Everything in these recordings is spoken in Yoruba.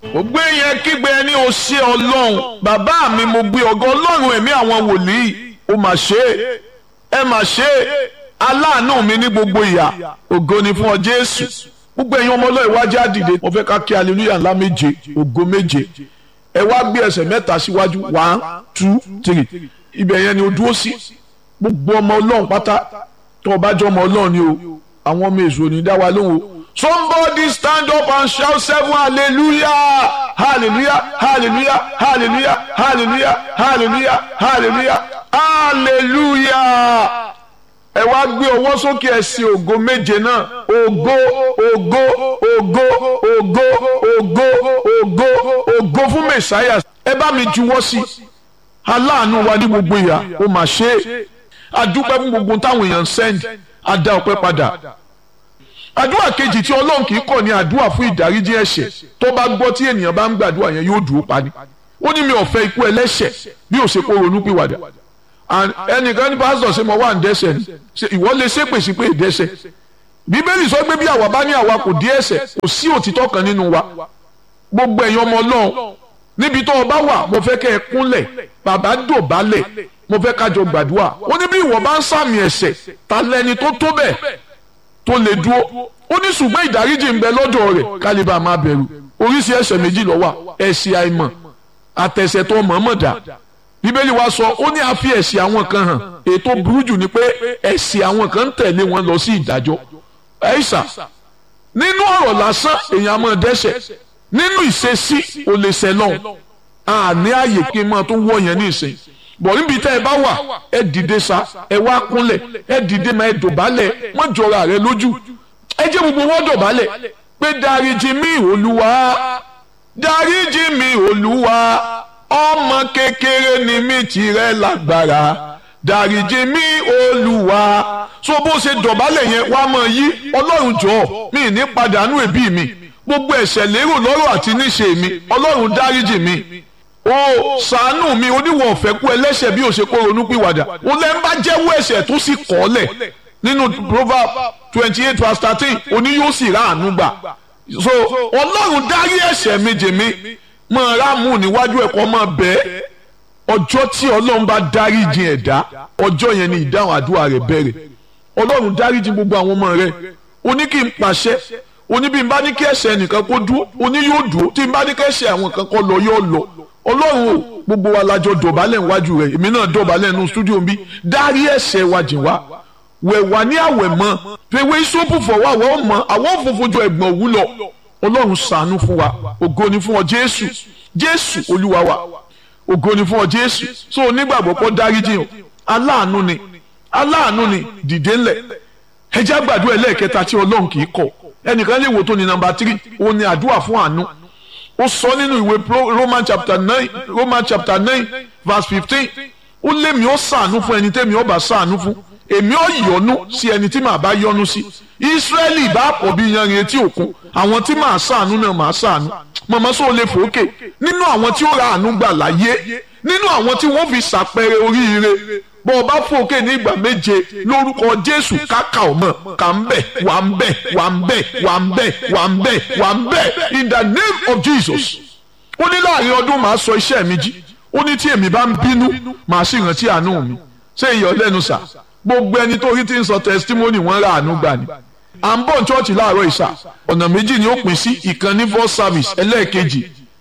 mo gbé yẹn kígbe ẹni o ṣe ọlọ́run bàbá mi mo gbé ọgọ́ ọlọ́run ẹ̀mí àwọn wòlíì o mà ṣe é ẹ mà ṣe é aláàánú mi ní gbogbo ìyà ògo ni fún ọ jésù gbogbo ẹ̀yin ọmọ ọlọ́run wájú àdìde mo fẹ́ ká kí hallelujah ńlá méje ògo méje ẹ wá gbé ẹsẹ̀ mẹ́ta síwájú one two three ibẹ̀ yẹn ni o dúró sí gbogbo ọmọ ọlọ́run pátá tó o bá jọ ọmọ ọlọ́run ni o àwọn ọmọ èso ní dá wa lóhùn o somebody stand up and shout seven hallelujah hallelujah hallelujah hallelujah hallelujah hallelujah hallelujah hallelujah ẹ wá gbé ọwọ́ sókè ẹ sí ògo méje náà ògo ògo ògo ògo ògo ògo ògo fún mẹsàáyà ẹ bá mi juwọ́ sí aláàánú wa ní gbogbo ìyá ó mà ṣe é adúpẹ́ fún gbogbo táwọn èèyàn ń send adá ọpẹ́ padà àdúrà kejì tí ọlọ́run kì í kọ̀ ní àdúrà fún ìdáríjì ẹ̀ṣẹ̀ tó bá gbọ́ tí ènìyàn bá ń gbàdúrà yẹn yóò dúró pa ni ó ní mi ò fẹ́ ikú ẹlẹ́ṣẹ̀ bí ó ṣe kó ronú pìwàdà ẹnìkan ní pásítọ̀ ṣe mo wà ń dẹ́ṣẹ̀ ni ìwọ lè ṣépè sí pé ìdẹ́ṣẹ̀ bíbélì sọ pé bí àwa bá ní àwa kò dí ẹ̀ṣẹ̀ kò sí òtítọ́ kan nínú wa gbogbo ẹ̀yin ọmọ ọlọ́run níbi tó o bá wà mo fẹ́ kẹ́ ẹ kúnlẹ̀ bàbá dọ̀bálẹ̀ mo fẹ́ kájọ gbàdúrà ó ní bí ìwọ bá ń sàmì ẹ̀ṣẹ̀ ta lẹni tó tó bẹ́ẹ̀ tó lè dúró ó ní ṣùgbọ́n ìdáríjì ń bẹ lọ́dọ̀ rẹ̀ kálíbà máa bẹ̀rù oríṣi ẹ̀ṣẹ̀ méjì ló wà ẹ̀ṣẹ̀ àìmọ̀ àtẹ̀ṣẹ̀ tó mọ̀ọ́mọ̀ dá bíbélì wa sọ ó ní a fi ẹ̀ṣẹ̀ àwọn kan hàn ètò burú jù ni pé ẹ̀ṣẹ̀ àwọn kan ń tẹ̀lé wọn lọ sí ìdájọ́ ẹ̀ṣà nínú ọ̀rọ̀ lásán èèyàn máa dẹ́ṣẹ̀ nínú ìṣesí ò lè ṣẹ̀ lọ́hùn àní ààyè kí n máa tó wọ̀ yẹn ní ìsìn bọ̀ níbi tẹ́ ẹ bá wà ẹ dìde sa ẹ wá kúnlẹ̀ ẹ dìde máa ẹ dọ̀bálẹ̀ wọ́n jọra rẹ lójú ẹ jẹ́ gbogbo wọn dọ̀bálẹ̀ pé dáríjì mi olúwa dáríjì mi olúwa ọmọ kékeré ni mi tìrẹ lágbára dáríjì mi olúwa so bó ṣe dọ̀bálẹ̀ yẹn wá mọ̀ yí ọlọ́run jọ̀ọ́ mi ní padànù ẹ̀bí mi gbogbo ẹ̀ṣẹ̀ lérò lọ́rọ̀ àti níṣe mi ọlọ́run dáríjì mi o ṣàánú mi oníwọ̀n ọ̀fẹ́ kú ẹlẹ́ṣẹ̀ bí o ṣe kó ronú pìwàdà o lẹ́ ń bá jẹ́wọ́ ẹ̀ṣẹ̀ tó sì kọ́lẹ̀ nínú proverb twenty eight verse thirteen oní yóò sì rà àánú gbà so ọlọ́run dárí ẹ̀ṣẹ̀ mi jì mí máa ráàmù níwájú ẹ̀kọ́ máa bẹ́ẹ̀ ọjọ́ tí ọlọ́run bá dárí jì ẹ̀dá ọjọ́ yẹn ni ìdáhùn àdúrà rẹ̀ bẹ̀rẹ̀ ọlọ́run dárí jì gbogbo àwọn ọmọ rẹ̀ o ní kí n pàṣẹ oní bí n bá ní kí ẹ̀ṣẹ̀ nìkan kó dúró oní yóò dúró tí n bá ní kí ẹ̀ṣẹ̀ àwọn kan kó lọ yóò lọ ọlọ́run o gbogbo wa lajọ dọ̀bálẹ̀ níwájú rẹ̀ èmi náà dọ̀bálẹ̀ nínú stúdíò bí dárí ẹ̀ṣẹ̀ wa jìn wá wẹ̀ wá ní àwẹ̀ mọ́ fèwé sóòpù fọwọ́ àwọn ọmọ àwọn òfófó jọ ẹ̀gbọ̀n òwú lọ ọlọ́run ṣàánú fún wa ògo ni fún ọ jésù jésù olúwa wa ògo ni fún ọ jésù so onígbàgbọ́ pọ̀ dárí jìn o aláàánú ni aláàánú ni dìde ńlẹ̀ ẹ jẹ́ àgbàdo ẹlẹ́ẹ̀kẹta tí ọlọ́run kì í kọ̀ ẹnìkan lè wò tó ní nàmbà tírì òun ni àdúrà fún àánú ó sọ nínú ìwé roman chapter nine roman chapter nine verse fifteen ó lémi ó ṣàánú fún ẹni tẹ́mi ó bá ṣàánú fún èmi ó yọ́nú sí ẹni tí màá bá yọ́nú sí israẹli bá pọ̀ bí yanrìn etí òkun àwọn tí màá ṣàánú náà màá ṣàánú mọ̀mọ́ sọ lè fòókè nínú àwọn tí ó ra àánú gbà láyé nínú àwọn tí wọ́n fi ṣàpẹẹrẹ oríire bọ́ ọ bá fòókè ní ìgbà méje lórúkọ jésù káka ọmọ kà ń bẹ̀ wà ń bẹ̀ wà ń bẹ̀ wà ń bẹ̀ wà ń bẹ̀ wà ń bẹ̀ in the name of jesus ó ní láàrin ọdún màá sọ iṣẹ́ mi jí ó ní tí èmi bá ń bínú màá sì rántí àánú mi ṣé ìyọ̀ lẹ́nu sà gbogbo ẹni tó rí tí ń sọ testimony wọn ra àánú gbà ni à ń bọ̀ chọ́ọ̀chì láàárọ̀ ìsà ọ̀nà méjì ni ó pín sí ìkan ní first service ẹlẹ́ẹ̀kejì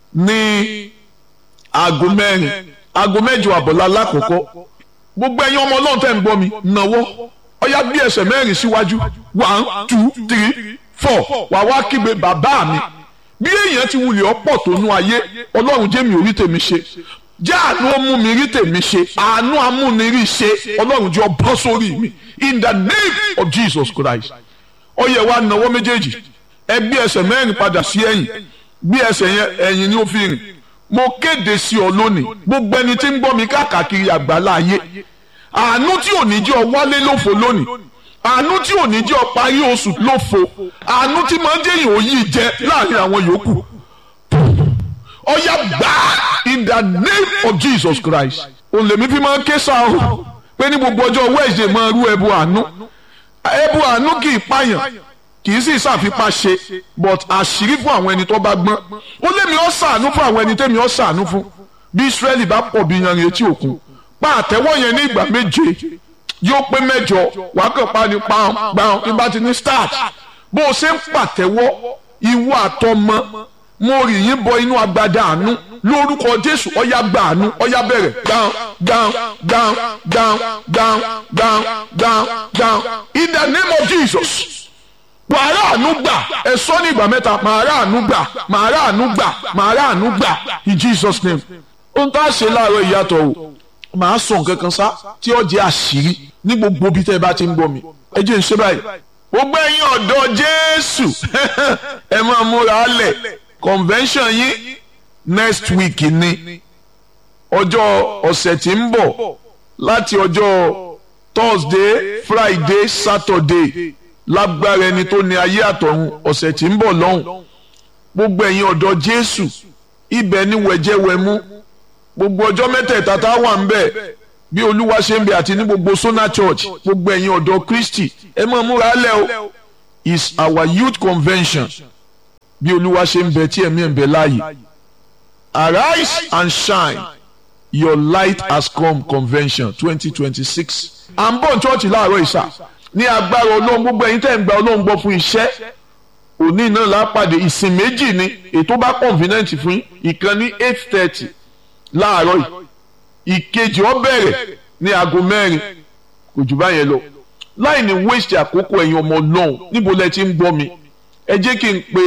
ní aago mẹ́rin aago mẹ́jọ àbọ̀lá lákòókò gbogbo ẹ̀yin ọmọ ọlọ́run tẹ́ ń gbọ́ mi nàwọ́ ọ̀yá bí ẹsẹ̀ mẹ́rin síwájú one two three four wà wá kígbe bàbá mi bí èèyàn ti wulẹ̀ ọ̀pọ̀ tó nú ayé ọlọ́run jẹ́ mi ò rí tèmi ṣe jẹ́ àánú ó mú mi rí tèmi ṣe àánú amúnirí ṣe ọlọ́run jẹ́ ọbọ̀ sórí mi in the name of Jesus Christ ọyẹ wa nàwọ́ méjèèjì ẹ gbé ẹsẹ̀ mẹ́rin padà sí ẹ̀yìn bí ẹsẹ̀ yẹn ẹ̀yìn ni ó fi rìn mo kéde sí ọ lónìí gbogbo ẹni tí ń gbọ́ mi káàkiri àgbàlá ayé àánú tí ò ní jẹ́ ọ wálé lófo lónìí àánú tí ò ní jẹ́ ọ parí oṣù lófo àánú tí máa ń jẹ́yìn òyì jẹ láàrin àwọn yòókù ọ̀yà gbà in the name of Jesus Christ olèmí fi máa ń ké sáà pé ní gbogbo ọjọ́ Wednesday máa rú ẹbú àánú ẹbú àánú kì í pààyàn kì í sì ṣàfipá ṣe but àṣírí fún àwọn ẹni tó bá gbọ́n ó lémi ó ṣàánú fún àwọn ẹni tẹ́mi ó ṣàánú fún bí Ísírẹ́lì bá pọ̀ bí yanrìn etí òkun pa àtẹ́wọ́ yẹn ní ìgbà méje yóò pé mẹ́jọ wàá kàn pa ní pàun gbàun nígbà tí ní start bó o ṣe ń pàtẹ́wọ́ ìwọ àtọmọ mo rì yín bọ inú agbada àánú lórúkọ Jésù ọyá gba àánú ọyá bẹ̀rẹ̀ gbàun gbàun gbàun gbàun gbàun gbàun gbàun gbàun in the name of Jesus wàá ráàánú gbà ẹ sọ ní ìgbà mẹ́ta màá ráàánú gbà màá ráàánú gbà màá ráàánú gbà in Jesus name ohun tá a ṣe láàárọ̀ ìyàtọ̀ o màá sọ nǹkan kan sá tí ó jẹ́ àṣírí ní gbogbo bí tẹ́ ẹ bá ti ń gbọ́ mi ẹ jẹ́ n ṣe báyìí gbogbo ẹ̀yin ọ̀dọ́ Jésù ẹ máa múra lẹ̀ convention yín next week ni ọjọ́ ọ̀sẹ̀ tí ń bọ̀ láti ọjọ́ Thursday Friday Saturday lágbára ẹni tó ní ayé àtọ̀run ọ̀sẹ̀ tí ń bọ̀ lọ́hùn gbogbo ẹ̀yin ọ̀dọ́ Jésù ibẹ̀ ni wẹ̀jẹ̀wẹ̀mú gbogbo ọjọ́ mẹ́tẹ̀ẹ̀ta tá a wà ń bẹ̀ bí olúwa ṣe ń bẹ àti ní gbogbo Sona Church gbogbo ẹ̀yin ọ̀dọ́ Kristi ẹ máa múra lẹ̀ o is our youth convention bí olúwa ṣe ń bẹ tí ẹ̀mí ẹ̀ ń bẹ láàyè arise and shine your light has come convention twenty twenty six à ń bọ̀ chọ́ọ̀chì láàárọ̀ ìsà ní agbára ọlọ́run gbogbo ẹ̀yin tẹ́ ń gba ọlọ́run gbọ́ fún iṣẹ́ òní náà lápàdé ìsìn méjì ni ètò bá convenient fún ìkan ní eight thirty láàárọ̀ yìí ìkejì ó bẹ̀rẹ̀ ní aago mẹ́rin kò jù báyẹn lọ láì ní waste àkókò ẹ̀yin ọmọ ọlọ́run níbo lẹ ti ń gbọ́ mi ẹ jẹ́ kí n pe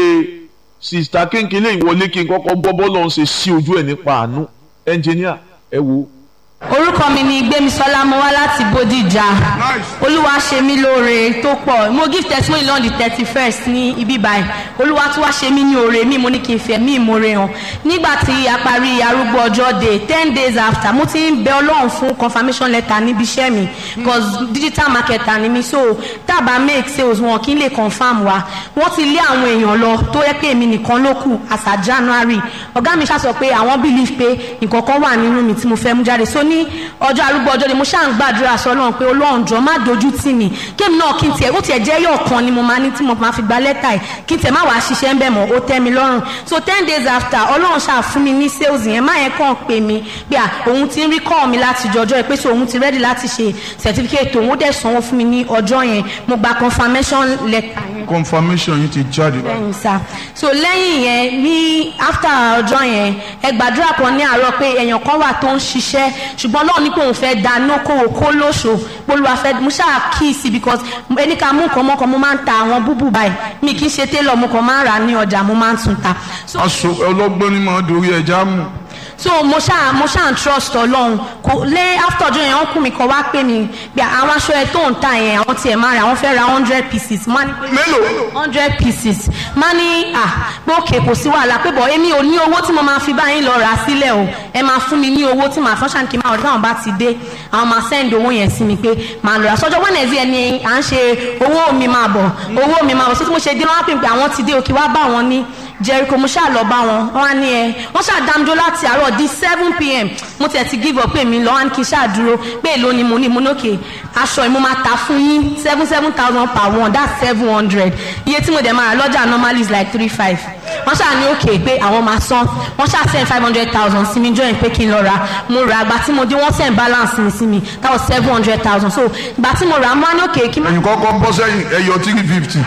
sista kéńkélé ìwọlé kí n kọ́kọ́ gbọ́ bọ́ọ̀lù ọ̀hún ṣe sí ojú ẹ̀ nípa àánú ẹnjìníà ẹ wo orúkọ mi ni gbémisọ́lá mo wá láti bódìjà olúwa ṣe mí lóore tó pọ̀ mo give testimony lọ́n di thirty first ní ibi báyìí olúwa tún wá ṣe mí ní oore mi mo ní kí n fẹ́ mí ìmoore hàn nígbà tí a parí arúgbó ọjọ́ day ten days after mo ti ń bẹ ọlọ́run fún confirmation letter níbi iṣẹ́ mi because digital marketer ni mi so tábà make sales wọn kí n lè confirm wa wọ́n ti lé àwọn èèyàn lọ tó yẹ pé èmi nìkan ló kù as at january ọ̀gá mi ṣàṣọ pé àwọn believe pé nǹkan kan wà nínú mi tí mo fẹ́ mú jáde so ní ọjọ́ arúgbó ọjọ́ ni mo ṣáà ń gbàdúrà sọ náà pé Ọlọ́run jọ̀ọ́ má dojú tì mí kémi náà kí n tiẹ̀ ó tiẹ̀ jẹ́ yọ̀ kan ni mo máa ní tí mo máa fi gba lẹ́tà yìí kí n tiẹ̀ má wàá ṣiṣẹ́ ń bẹ̀ mọ́ ó tẹ́ mi lọ́rùn so ten days after Ọlọ́run ṣáà fún mi ní sales yẹn má yẹn kàn pè mí pé à òun ti ń rí kọ́ mi láti jọjọ́ ẹ pé so òun ti ready láti ṣe certificate òun dẹ̀ sanwó fún mi ní ọjọ́ yẹn mo gba confirmation letter yẹn confirmation yìí ti jáde. bẹ́ẹ̀ni sá so lẹ́yìn yẹn ní after ọjọ́ yẹn ẹ gbàdúrà kan ní àárọ̀ pé èèyàn kan wà tó ń ṣiṣẹ́ ṣùgbọ́n Ọlọ́run ní pé òun fẹ́ dáná kówó kó lóṣò polúwa fẹ́ mo ṣáà kíìsì because ẹni ká mú nǹkan mọ́kàn mo máa ń ta àwọn búbù báyìí mi kì í ṣe télọ̀ mo kàn máa ń rà ní ọjà mo máa ń tún ta. so aṣọ ọlọ́gbọ́n ni máa dorí ẹja mú. so mo ṣáà mo ṣáà ń trust ọlọ́run kò lé after ọjọ́ yẹn wọ́n kún mi kan wá pé mi bí àwọn aṣọ ẹ tó ń ta yẹn àwọn tiẹ̀ máa rà wọ́n fẹ́ ra hundred pieces má ní pé mélòó hundred pieces má ní à pé òkè kò sí wàhálà pé bọ̀ èmi ò ní owó tí mo máa fi báyìí lọ rà sílẹ̀ o ẹ máa fún mi ní owó tí màá fọ́n ṣàǹkì máa ọ̀dọ́ táwọn bá ti dé àwọn máa send owó yẹn sí mi pé màá lọ rà sọ́jọ́ Wednesday ẹni à ń ṣe owó mi máa bọ̀ owó mi máa bọ̀ sí tí mo ṣe dé wọn á pè pé àwọn ti dé òkè wá bá wọn ní Jericho mo ṣáà lọ bá wọn wọn á ní ẹ wọn ṣáà dámdó láti àárọ̀ di seven pm mo tiẹ̀ ti give up pé mi lọ wọn á ní kí n ṣáà dúró pé èló ni mo ní mo nókè aṣọ yìí mo máa ta fún yín seven seven thousand per one that's seven hundred iye tí mo dẹ̀ máa rà lọ́jà normally is like three five wọ́n ṣáà ní òkè pé àwọn máa san wọ́n ṣáà send five hundred thousand sí mi join pé kí n lọ ra mo rà àgbà tí mo dé wọ́n send balance mi sí mi that was seven hundred thousand so ìgbà tí mo rà mo á ní òkè kí n má ẹ̀yin kọ́kọ́ bọ́ sẹ́yìn ẹ̀yọ three fifty.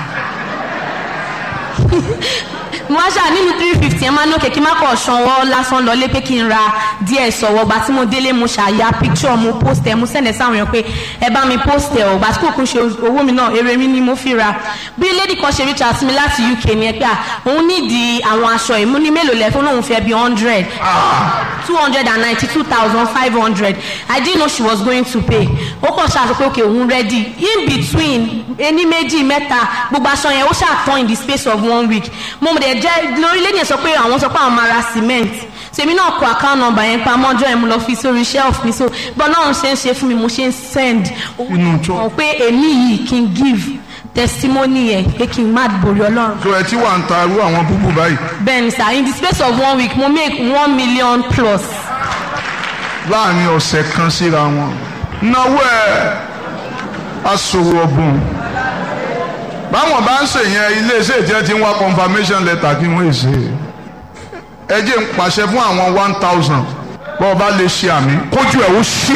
mo wá ṣáà nínú three fifty ẹ máa ní òkè kí n má kọ̀ ṣanwó lásán lọlé pé kí n ra díẹ̀ sọ̀wọ́ gbà tí mo délé mo ṣàyà picture mo post ẹ̀ mo send ẹ̀ sáwọn èèyàn pé ẹ bá mi post ẹ̀ ò gbà tí kò kún ṣe owó mi náà èrè mi ni mo fi ra bí lady kan ṣe reach out sí mi láti UK ni ẹ pé à òun nídìí àwọn aṣọ yìí mo ní mélòó lẹ fún òun fẹ́ bí hundred two hundred and ninety two thousand five hundred I didn't know she was going to pay ó kàn ṣàṣọ pé òkè òun ready in between ení méjì mẹ́ta gbogbo aṣọ yẹn ó ṣàtàn in the space of one week mo dẹ̀ jẹ́ lórílẹ̀ yẹn sọ pé àwọn sọ pé àwọn máa ra cement tèmi náà kọ account number yẹn pa mọ́jọ́ yẹn mo lọ fi sórí shelf mi so bọ́n náà ṣe ń ṣe fún mi mo ṣe ń send Inú church. ọ̀ pé èmi yìí kí n give testimony yẹn pé kí n má borí ọlọ́run so ẹ ti wà ń ta irú àwọn búbù báyìí. bẹ́ẹ̀ ni sir in the space of one week mo make one million plus láàrin ọ̀sẹ̀ kan síra wọn. náwó ẹ̀ aṣòwò ọ̀bùn báwọn bá ń ṣe yẹn iléeṣẹ́ ìjẹ́ ti ń wá confirmation letter kí wọ́n ṣe ẹ jẹ́ ń pàṣẹ fún àwọn one thousand bọ́ ọ bá lè ṣe àmì kójú ẹ̀ ó ṣí.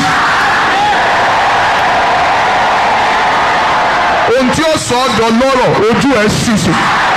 ohun tí ó sọ ọ́ dọ̀ lọ́rọ̀ ojú ẹ̀ ṣì ṣe.